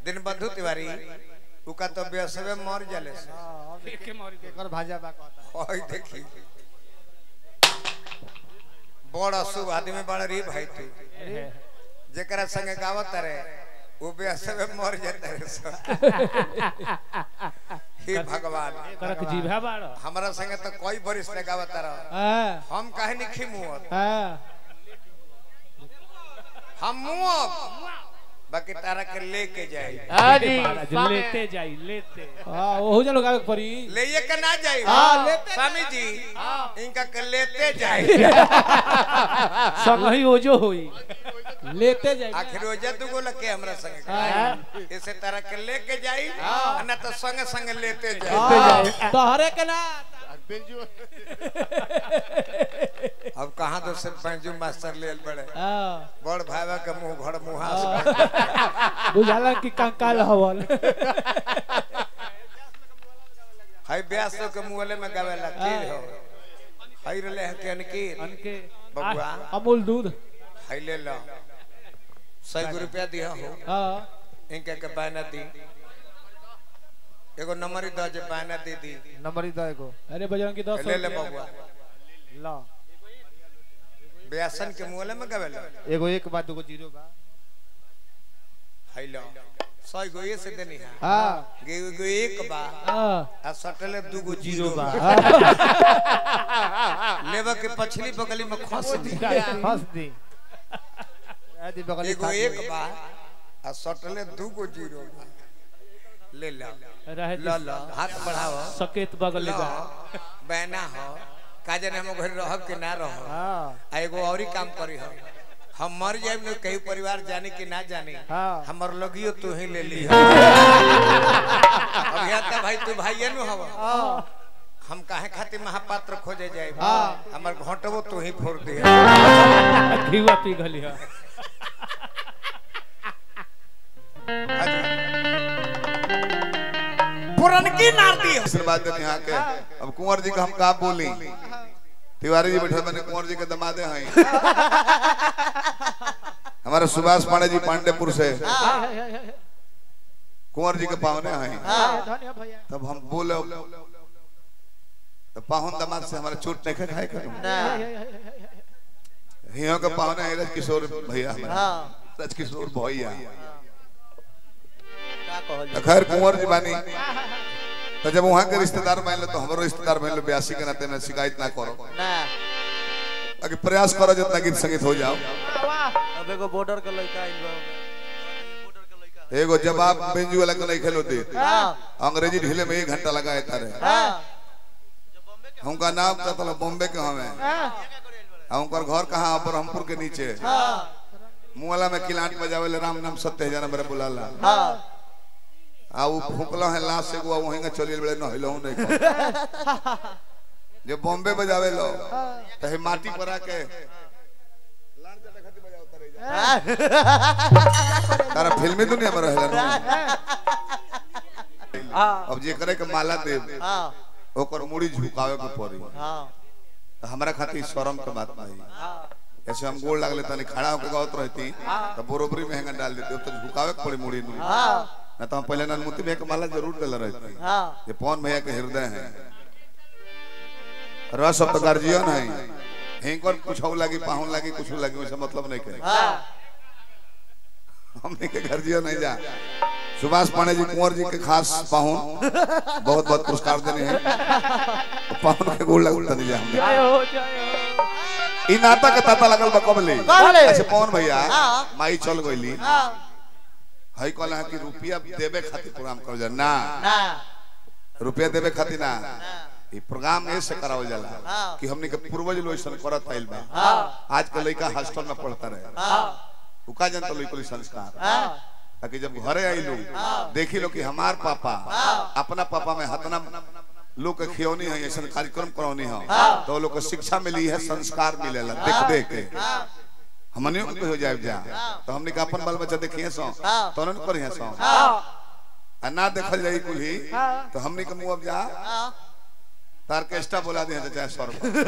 दिन बंधु तिवारी उका तो बेसबे मर जाले से एके मरी गई। एकर भाजा बा कहता ओई देखी बड़ अशुभ आदमी बड़ रे भाई तू जेकरा संगे गावत रे वो बेसबे मर जाते रे सब। हे भगवान करक जीभा बाड़ हमरा संगे तो कोई बरिस ने गावत रह हां हम काहे नहीं खिमुअत हां हम मुअब बाकी तारा के लेके जाई हां जी जो लेते जाई लेते हां ओहु जन गावे के पड़ी ले ये के ना जाई हाँ, लेते स्वामी जी इनका के लेते जाई संग ही ओजो होई लेते जाए आखिर रोजा दुगो लगे हमरा संगे हां इसे तरह के लेके जाई ना तो संगे संगे लेते जाई हां तोहरे के ना अब कहाँ तो से पंजू मास्टर ले बड़े हां बड़ भाईवा के मुंह भर मुहा बुझाला कि कंकाल हवल हाय ब्यास तो के मुंहले में गावे लगती हो हाय रले है के अनकीर अनके बबुआ अमूल दूध हाय ले लो सौ रुपया दिया हो हां इनके के बायना दी एगो नंबर ही दो जे बायना दे दी नंबर ही दो एगो अरे बजरंग की 10 ले ले बबुआ ला ब्यासन के मुंहले में गावे लो एगो एक बात दुगो जीरो बा हाय लो सौ गो ये से देनी है हां गे गो एक बा हां आ सटले दूगो जीरो बा लेवा के पछली बगली में खस दी हंस दी आदि बगल एगो एक बा आ सटले दूगो जीरो बा ले लो रहे लो लो हाथ बढ़ाओ सकेत बगल लो बा बैना हो काजे ने हम घर रहब के ना रहो हां आ एगो औरी काम करी हो हम मर जाए न कहीं परिवार जाने कि ना जाने हाँ। हमर लगियो तू ही ले ली अभियंता भाई तू भाई नु हवा हम काहे खातिर महापात्र खोजे जाए हाँ। हमर घोटबो तू ही फोड़ दे घीवा पी गली है पुरनकी नार दी आशीर्वाद देने यहाँ के अब कुंवर जी का हम का बोली तिवारी जी बैठे मैंने कुंवर जी के दमादे हैं हमारे सुभाष पांडे जी पांडेपुर से कुंवर जी के पावने हैं धन्य भैया तब हम बोले तो पाहुन दमाद से हमारे चोट नहीं खाए करूं हियों के पावने हैं राजकिशोर भैया हमारे राजकिशोर भैया तो खैर कुंवर जी बानी तो जब वहाँ के रिश्तेदार मान लो तो हमारो रिश्तेदार मान लो ब्यासी के नाते में शिकायत ना करो अगर प्रयास करो जितना गीत संगीत हो जाओ अब एगो बॉर्डर का लड़का आइल बा एगो जवाब बेंजू वाला के नहीं खेलो दे अंग्रेजी ढीले में एक घंटा लगाए तारे हमका नाम का तला बॉम्बे के हमें हमकर घर कहाँ ब्रह्मपुर के नीचे मुआला में किलाट बजावे ले राम नाम सत्य हजार मेरे बुलाला आ वो फुकला है लाश से वो वहीं का चलिए बड़े न हिलो नहीं को जो बॉम्बे बजावे लो तो हे माटी पर आके लान चटा खाती बजाओ तारे जा। तारा फिल्मी दुनिया में रहेला ना अब जे करे के माला दे ओकर मुड़ी झुकावे के पड़ी तो हमरा खातिर शर्म के बात नहीं ऐसे हम गोल लागले तनी खड़ा होके गावत रहती तो बरोबरी में हेंगा डाल देते तो झुकावे के पड़ी मुड़ी नु ना तो हम पहले ननमुती भैया के माला जरूर देले रहती ये पवन भैया के हृदय है रस अब तो गार्जियन है हिंकर कुछ लगी पाहुन लगी कुछ लगी वैसे मतलब नहीं करे हमने के गार्जियन नहीं जा सुभाष पांडे जी कुंवर जी के खास पाहुन बहुत बहुत पुरस्कार देने हैं तो पाहुन के गोल लगता नहीं जा हमने जय हो जय हो ई नाता के ताता लगल बा कबले कबले? अच्छा पवन भैया हाँ। माई चल गईली हई कहला है कि रुपया देवे खातिर प्रोग्राम कर जा ना रुपया देवे खातिर ना ई प्रोग्राम ऐसे करावल जाला हाँ। कि हमने के पूर्वज लोग ऐसा करत आइल बा आज के लड़का हॉस्टल में पढ़ता रहे उ का जनता लोग कोई संस्कार ताकि जब घरे आई लोग देखी लो कि हमार पापा अपना पापा में हतना लोग के खियौनी है ऐसा कार्यक्रम करौनी है तो लोग को शिक्षा मिली है संस्कार मिलेला देख देख के हमने को हो जाए जा तो हमने का अपन बाल बच्चा देखिए सो तो उन्होंने करिए सो आ ना देखल जाई कुल ही तो हमने के मुंह अब जा तारकेस्टा बोला दिया चाहे सौ रुपया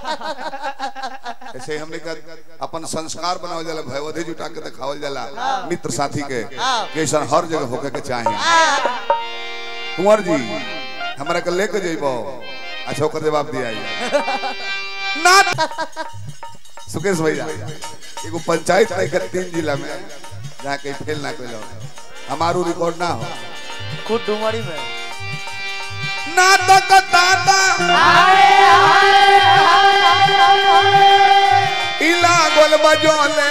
ऐसे हमने का अपन संस्कार बनावल जाला भयवधि जुटा के दिखावल जाला मित्र साथी के कि ऐसा हर जगह होके के चाहिए कुंवर जी हमरा के लेके जइबो अच्छा ओकर जवाब दिया ना सुकेश भैया एगो पंचायत है के तीन जिला में जहाँ कहीं फेल ना कोई हमारू रिकॉर्ड ना हो खुद डुमरी में नाटक दादा इला गोल बजोले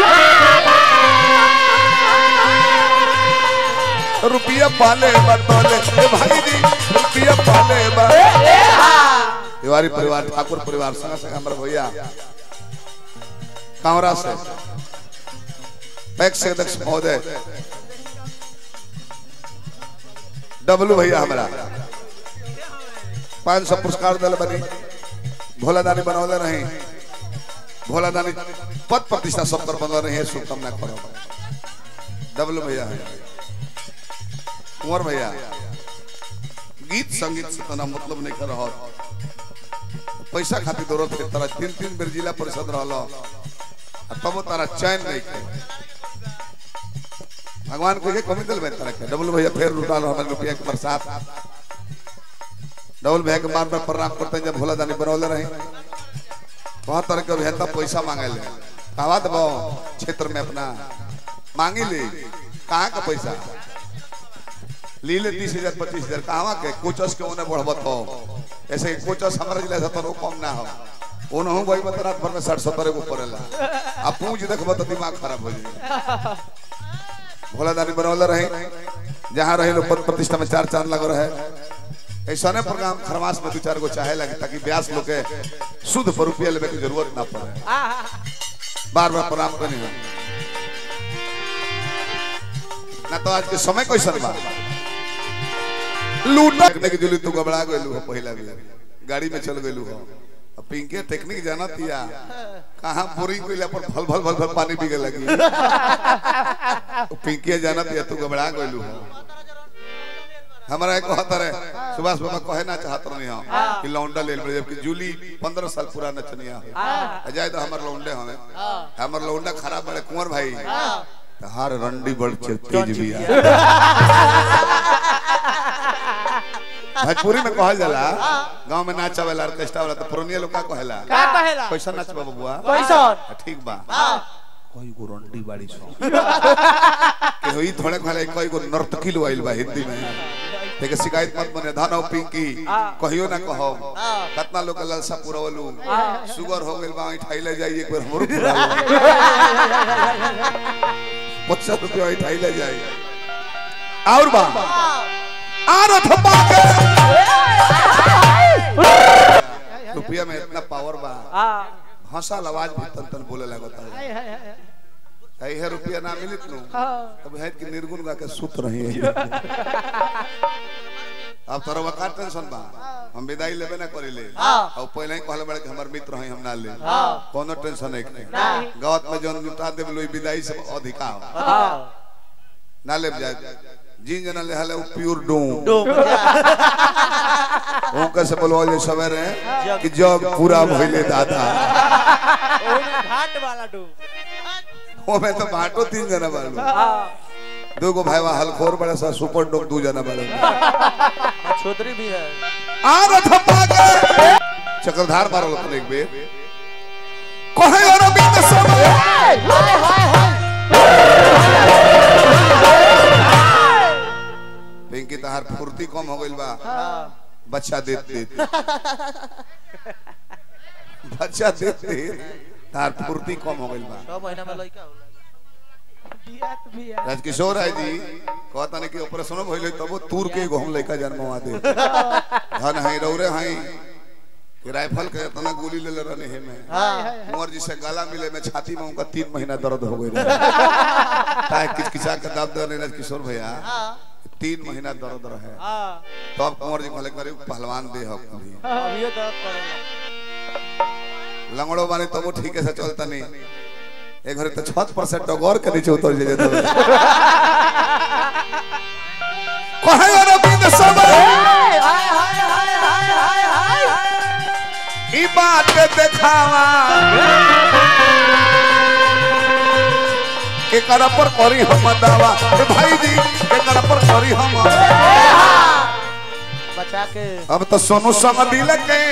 रुपया पाले बतौले ए भाई जी रुपया पाले बा तिवारी परिवार ठाकुर परिवार संग संग हमर भैया कांवरा से पैक्स अध्यक्ष महोदय डब्लू भैया हमारा पाँच सौ पुरस्कार दल बनी भोला दानी बनौले रही भोला दानी पद प्रतिष्ठा सब कर बनल रही शुभकामना करो डब्लू भैया है कुंवर भैया गीत संगीत से तना मतलब नहीं कर रहा पैसा खातिर दौड़त है तारा तीन तीन बेर जिला परिषद रहलो तब तारा चैन नहीं के भगवान को के कमी दिल में तारा के डब्लू भैया फिर लुटा रहा रुपया के बरसात डबल भैया के मार में प्रणाम करते हैं जब भोला दानी बनौले रहे बहुत तरह के अभियंता पैसा मांगे ले कहवा दबो क्षेत्र में अपना मांगी ले कहाँ का पैसा ली ले तीस हजार पच्चीस हजार कहवा के कोचस के उन्हें बढ़बत हो ऐसे कोचस हमारे जिला से तो कम ना हो उन्होंने वही बता रात भर में साठ सत्तर को पड़ेला अब पूछ देखबो तो दिमाग खराब हो जाए भोला दानी बनौले रहे जहाँ रहे लोग पद प्रतिष्ठा में चार चांद लग रहे ऐसा ने प्रोग्राम खरमास में दो चार गो चाहे लगे ताकि ब्यास लोग के शुद्ध पर रुपया लेवे की जरूरत ना पड़े बार बार प्रणाम करनी हो ना तो आज के समय कैसन बा लूटा ने की जुली तू घबरा गइलू हो पहिला भी गाड़ी में चल गइलू हो अब पिंके टेक्निक जाना तिया कहां बोरिंग कइला पर भल भल भल भल पानी बिगे लगी पिंके जाना तिया तू घबरा गइलू हो हमारा एक कहता रहे सुभाष बाबा कहे ना चाहत रही हो कि लौंडा ले ले जबकि जूली 15 साल पूरा नचनिया है जाए तो हमर लौंडे हमें हमर लौंडा खराब बड़े कुंवर भाई तहार रंडी बड़ तेज भी है भोजपुरी में कहल जाला गांव में नाचा वाला ऑर्केस्ट्रा वाला तो पुरनिया लोग का कहेला का कहेला कैसा नाचबा बबुआ कैसन ठीक बा कोई गो रंडी बाड़ी सो के होई थोड़े कहले कोई गो नर्तकी लोइल बा हिंदी में देखे शिकायत मत बने धानो पिंकी कहियो ना कहो कितना लोग के लालसा पुरवलू शुगर हो गेल बा ठाइले जाई एक बार हमरो पुरा पचास रुपया ठाइले जाई और बा आर थपा के रुपया में इतना पावर बा हंसल आवाज भी तन तन बोले लगता है हाय हाय हाय कई है रुपया ना मिलित नु तब है कि निर्गुण गा के सुत रही है अब तोरा वका टेंशन बा हम विदाई लेबे ना करिले और पहले ही कहले बड़े कि हमर मित्र हैं हम ना ले कोनो टेंशन नहीं गावत में जोन लुटा देब लोई विदाई से अधिका हो ना लेब जाए जिन जना ले हले प्योर डू ओ कैसे बोलवा जे सवेरे कि जग पूरा भइले दादा घाट वाला डू ओ में तो बाटो तीन जना बालू दो गो भाईवा हलखोर बड़ा सा सुपर डॉग दो जना बालू छोदरी भी है आ रथ पागे चक्रधार मारल अपन एक बेर कहे और बीत समय पिंकी तहार फुर्ती कम हो गइल बा बच्चा देत देत बच्चा देत देत तार फुर्ती कम हो गइल बा छह महीना में लड़का होला बियात बिया राजकिशोर है जी कहता नहीं कि ऑपरेशन भइल तब तूर के एगो हम लड़का जन्मवा दे धन है रौरे है कि राइफल के इतना गोली ले ले रहने है में कुंवर जी से गला मिले में छाती में उनका तीन महीना दर्द हो गई ताकि किचकिचा के दाब दे रहे किशोर भैया तीन महीना दर्द रहे तो अब कुंवर जी कहले करे पहलवान दे हो कभी अभी दर्द करेगा लंगड़ो बानी तब वो ठीक से चलता नहीं एक घरे तो छत पर से टगोर के नीचे उतर जे तो कहे और बीत समय देखावा के करा पर करी हम दावा ए भाई जी के करा पर करी हम बचा के अब तो सोनू संग दिल के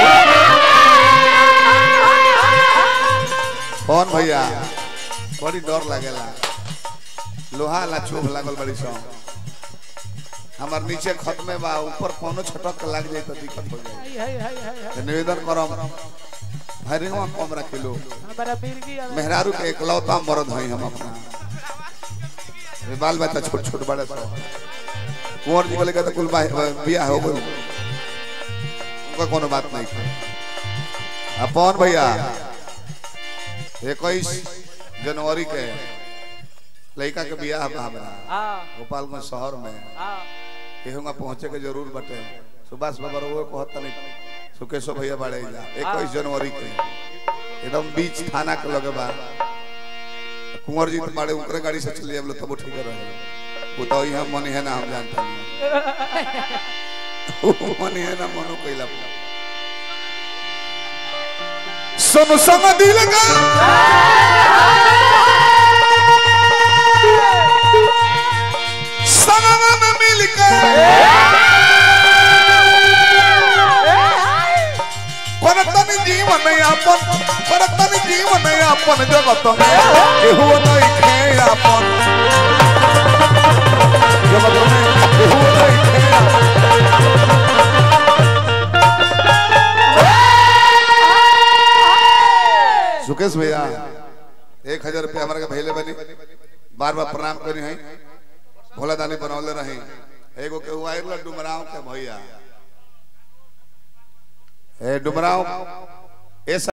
कौन भैया बड़ी डर लागेला लोहा ला चोभ लागल बड़ी सौ हमार नीचे खत में बा ऊपर कोनो छटक के लाग जाए तो दिक्कत हो जाए हाय हाय हाय हाय तो निवेदन करम हरिवा कम रखिलो हमारा मिर्गी आवे मेहरारू के इकलौता मर्द हई हम अपना ये बाल बच्चा छोट छोट बड़े सब कुंवर जी बोले तो कुल बा- बियाह हो गई उनका कोनो बात नहीं है अब पवन भैया इक्कीस जनवरी के लड़का के बियाह बा हमरा हाँ गोपालगंज शहर में हाँ केहूँगा पहुँचे के जरूर बटे सुभाष बाबा वो कहता नहीं सुकेशो भैया बाड़े जा इक्कीस जनवरी के एकदम बीच थाना के लगे बा कुंवर जी तो बाड़े उनकरे गाड़ी से चलिए हम लोग तब ठीक रहे वो तो यहाँ मनी है ना हम जानते हैं वो मनी है ना मनो कैला सुन संग दिल का संग में मिल के परतन जीवन यापन परतन जीवन यापन जगत में केहू नहीं खे यापन जगत में केहू नहीं खे सुकेश भैया एक हजार रुपया हमारे के भैले बनी बार बार प्रणाम करी है भोला दानी बनौले रही एगो के हुआ डुमराव के भैया ए डुमराव